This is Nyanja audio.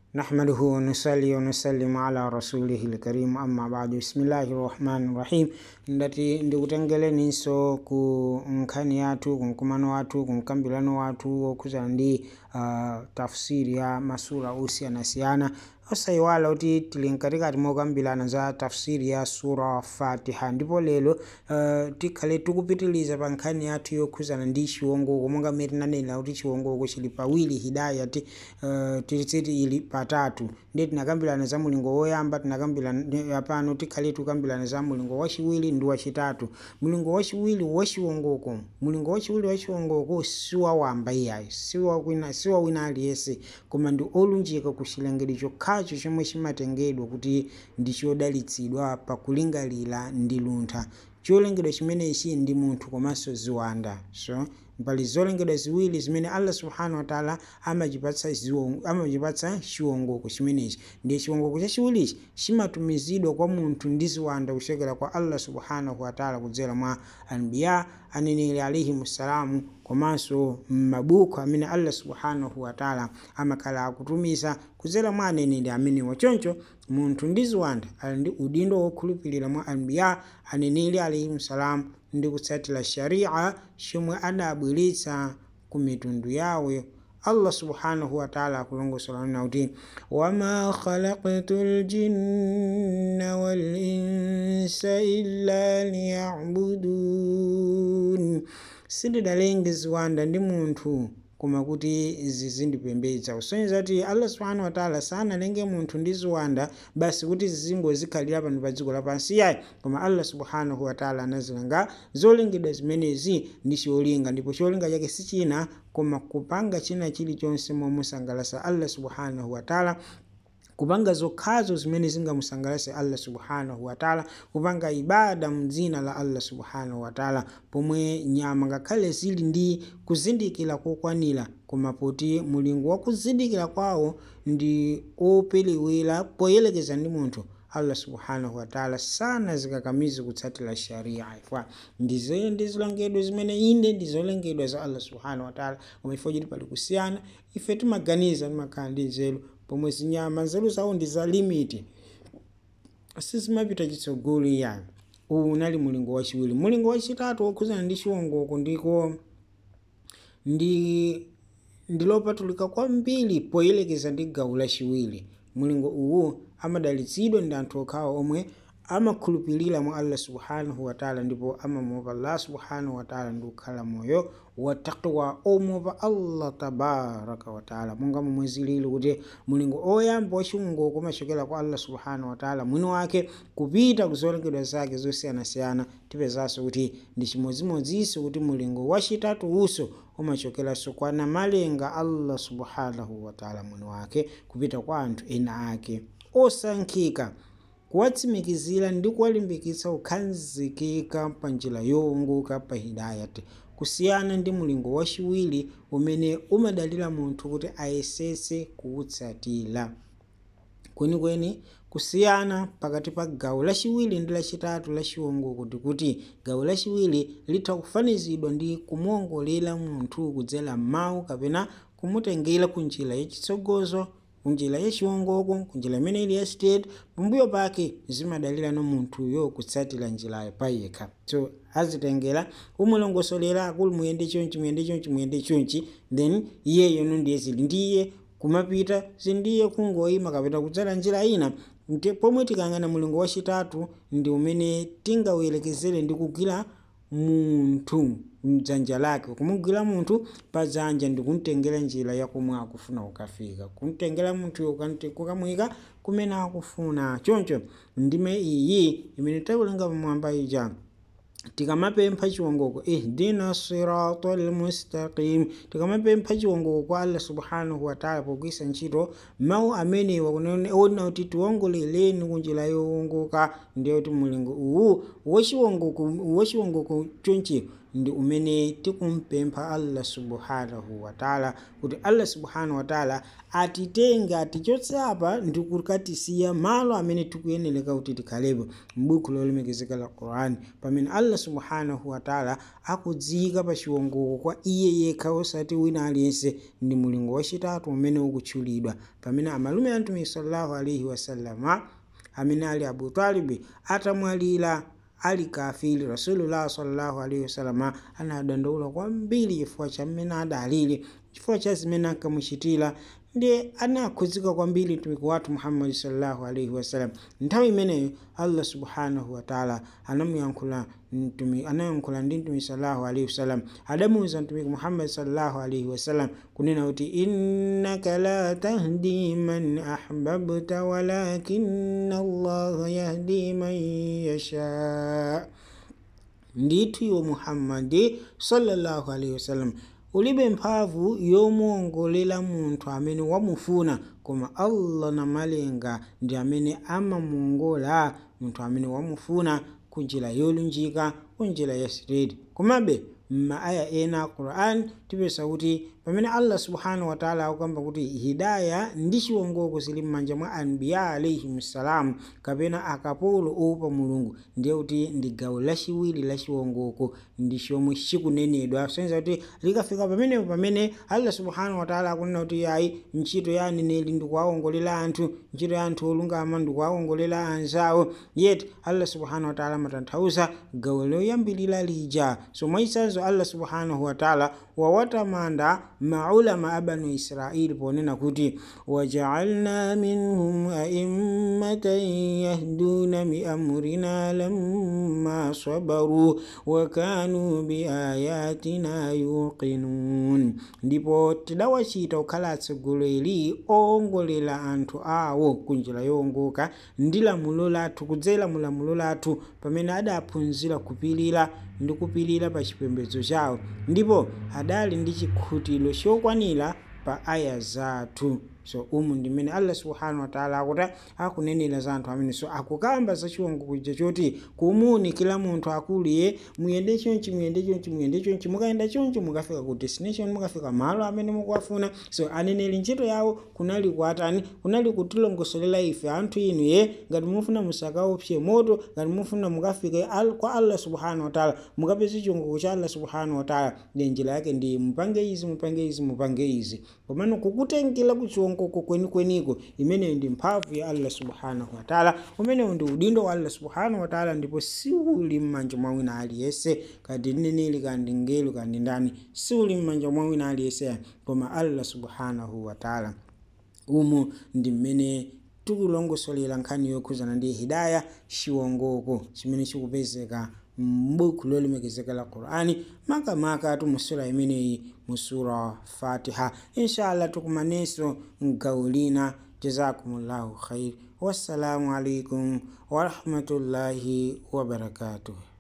نحمده ونصلي ونسلم على رسوله الكريم أما بعد بسم الله الرحمن الرحيم ndati ndikutengereninso ku nkhani yathu kumkumano wathu kumkambirano wathu wokhuzana ndi uh, tafsiri ya masura osiyanasiyana osayiwala kuti tili mkatikati mokambirana za tafsiri ya sura fatiha ndipo lero uh, tikhale tikupitiliza pa nkhani yathu yokhuzana ndi chiwongoko monga mmene tinanena kuti chiwongoko chili pawiri hidayati uh, tilisiti ili patatu ndiye tinakambirana za mulingo woyamba tinakambirana pano tikhale tikukambirana za mulingo wachiwiri ndi wachitatu mulingo wachiwiri wachiwongoko mulingo wachiwiri wachiwongoko siwawamba iyayi siwawina siwawina aliyense koma ndi olunjika ku chilengedwe chokhacho chomwe chimatengedwa kuti ndi chodalitsidwa pakulingalira ndi luntha cholengedwa chimenechi ndi munthu komanso ziwanda so pali zolengedwa ziwiri zimene allah subhanahu wataala amachipatsa amachipatsa chiwongoko chimenechi ndiye chiwongoko chachiwirichi chimatumizidwa kwa munthu ndi ziwanda kuchokera kwa allah subhanahu wataala kudzera mwa anbiya aneneri alaihimssalamu komanso m'mabuku amene allah subhanahu wataala amakhala akutumiza kudzera mwa aneneri amenewa choncho munthu ndi ziwanda ali ndi udindo wokhulupirira mwa anbiya aneneri alaihimssalamu ndi kutsatira sharia chomwe adabweretsa ku mitundu yawo allah subhanahu wataala akulongosola kuti wama khalaqtu ljinna walinsa illa liyabudun sindidalenge ziwanda ndi munthu koma kuti zizindipembedza kusonyeza kuti allah subhanahu wataala sanalenge munthu ndi ziwanda basi kuti zizingozikhalira pano pa dziko lapansi yayi koma allah subhanahu wataala anazilanga zolengedwa zimenezi ndi cholinga ndipo cholinga chake si china koma kupanga china chilichonse momusangalasa allah subhanahu wataala kupanga zokhazo zimene zingamusangalase allah subhanahu wataala kupanga ibada mdzina la allah subhanahu wataala pomwe nyama ngakhale zili ndi kuzindikira kokwanira koma poti mulingo wa kuzindikira kwawo ndi opelewera poyelekeza ndi munthu allah subhanahu wataala sana zikakamizi kutsatira sharia ifwa ndizo ndi zolengedwa zimene inde ndi zolengedwa za allah subhanahu wataala koma ifo chiti pali kusiyana ife timaganiza timakhala ndi nzeru pomwe zinyama nzeru zawo ndi za limiti sizimapita chitsogolo iyani uwu unali mulingo wachiwiri mulingo wachitatu wokhuzana ndi chiwongoko ndiko ndi ndilopatulika kwambiri poyelekeza ndi gawo lachiwiri mulingo uwu amadalitsidwa ndi anthu okhawo omwe amakhulupirira mwa allah subhanahu wataala ndipo amamuopa allah subhanahu wataala ndi kukhala moyo wa taqwa omuopa allah tabaraka wataala monga momwe zilili kuti mulingo oyamba wachiwongoko umachokera kwa allah subhanahu wataala mwini wake kupita kuzolengedwa zake zosiyanasiyana tipezanso kuti ndi chimodzimodzinso kuti mulingo wachitatu uso umachokeranso kwa namalenga allah subhanahu wataala mwini wake kupita kwa anthu ena ake osankhika kuwatsimikizira ndi kuwalimbikitsa kukhazikika pa njira yowongoka pa hidayati kusiyana ndi mulingo wachiwiri umene umadalira munthu kuti ayesese kuwutsatira kwenikweni kusiyana pakati pa gawo lachiwiri ndi lachitatu la chiwongoko ndikuti gawo lachiwiri litha kufanizidwa ndi kumuongolera munthu kudzera mawu kapena kumutengera ku njira yachitsogozo kunjira yachiwongoko kunjira imene ili ya state pambuyo pake zimadalira no munthuyo kutsatira njirayo payekha so azitengera umulongosolera akulu muyende chonchi muyende chonchi muyende chonchi then iyeyo no ndiye zili ndiye kumapita zindiye kungoyima kapita kudzala njira ina pomwe tikang'ana mulingo wachitatu ndi umene tingawuyerekezere ndi kugwira munthu mdzanja lake kumugwira munthu padzanja ndi kumtengera njira yakomwe akufuna kukafika kumtengera munthuyo kukamuyika kumene akufuna choncho ndime iyi imene takulenga pamwamba ija tikamapempha chiwongoko ihdina sirata lmustaqim tikamapempha chiwongoko kwa allah subhanahu wataala pogwisa ntchito mawu amenewa kunaona kuti tiwongoleleni kunjira yowongoka ndiye kuti mulingo uwu wachiwongoko wachiwongoko chonchi ndi umene tikumpempha allah subhanahu wataala kuti allah subhanahu wataala atitenge atichotse apa ndi kukatisiya malo amene tikuyeneleka kuti tikhalepo m'buku lolemekezeka la qurani pamene allah subhanahu wataala akudziyika pa chiwongoko kwa iye yekha osati wina aliyense ndi mulingo wachitatu umene ukutchulidwa pamene amalume a mtumiki sallallahu alaihi wasallama amene ali abu talibi atamwalira ali kafiri rasulullah sallallahu alaihi wasallam anadandaula kwambiri chifukwa cha mmene adalili chifukwa cha zimene ankamuchitira ndiye anakhudzika kwambiri mtumiki wathu muhammadi sallallahu alaihi wasallam nthawi imeneyo allah subhanahu wataala anamuyankhula anayankhula ndi mtumiki sallallahu alaihi wasallam adamuwuza mtumiki muhammadi sallallahu alaihi wasallam kunena kuti innaka la tahdi man ahbabta walakina allaha yahdi man yasha ndithu iwe muhammadi sallallahu alaihi wasallam ulibe mphamvu yomuongolera munthu amene wamufuna koma allah na malenga ndi amene amamuongola munthu amene wamufuna kunjira yolunjika kunjira ya straight komabe m'maaya ena a quran tipeza kuti pamene allah subhanahu wataala akukamba kuti hidaya ndi chiwongoko zili m'manja mwa anbiya alaihim ssalamu kapena akapolo opa mulungu ndiye kuti ndi gawo lachiwiri la chiwongoko ndi chomwe chikunenedwa soneza kuti likafika pamenepo pamene allah subhanahu wataala akunena kuti ayi ntchito ya aneneri ndi kuwawongolera anthu ntchito ya anthu olungama ndi kuwawongolera anzawo yet allah subhanahu wataala amatanthauza gawo loyambilira lija so mwachitsanzo allah subhanahu wataala wawatamanda maulama a banu israili ponena kuti wajaalna minhum aimmatan yahduna biamrina lamma sabaru wakanu biayatina yuqinun ndipo tidawachita kukhala atsogoleri owongolera anthu awo kunjira yowongoka ndi lamulo lathu kudzera mu lamulo lathu pamene adaphunzira kupirira ndi kupirira pa chipembedzo chawo ndipo adali ndi chikhutiro chokwanira pa aya zathu so umu ndimene allah subhanahu wataala akuti akunenera za anthu amene so akukamba za chiwongoko chija choti kumuwunikira munthu akuliye muyende chonchi muyende chonchi muyende chonchi mukayenda chonchi mukafika ku destination mukafika malo amene mukuwafuna so aneneri ntchito yawo kunali kuatani kunali kutilongosolera ife anthu inu ye ngati mufuna musakaopse moto ngati mufuna mukafike al, kwa allah subhanahu wataala mukapeze chiwongoko cha allah subhanahu wataala ndi njira yake ndi mupange izi mupange izi mupange izi komano kukutengera ku chiwongoko kwenikweniko imeneyo ndi mphamvu ya allah subhanahu wataala umenewo ndi udindo wa allah subhanahu wataala ndipo siuli m'manja mwa wina aliyense kati mneneri kandi ngelu kandi ndani siuli m'manja mwa wina aliyense koma allah subhanahu wataala umu ndi mmene tikulongosolera nkhani yokhuzana ndi hidaya chiwongoko chimene chikupezeka m'buku lolemekezeka la qur'ani makamaka tumusura imeneyi musura fatiha inshallah tukumanenso mgawo lina jazakumullahu khair wassalamu alaikum warahmatullahi wabarakatuh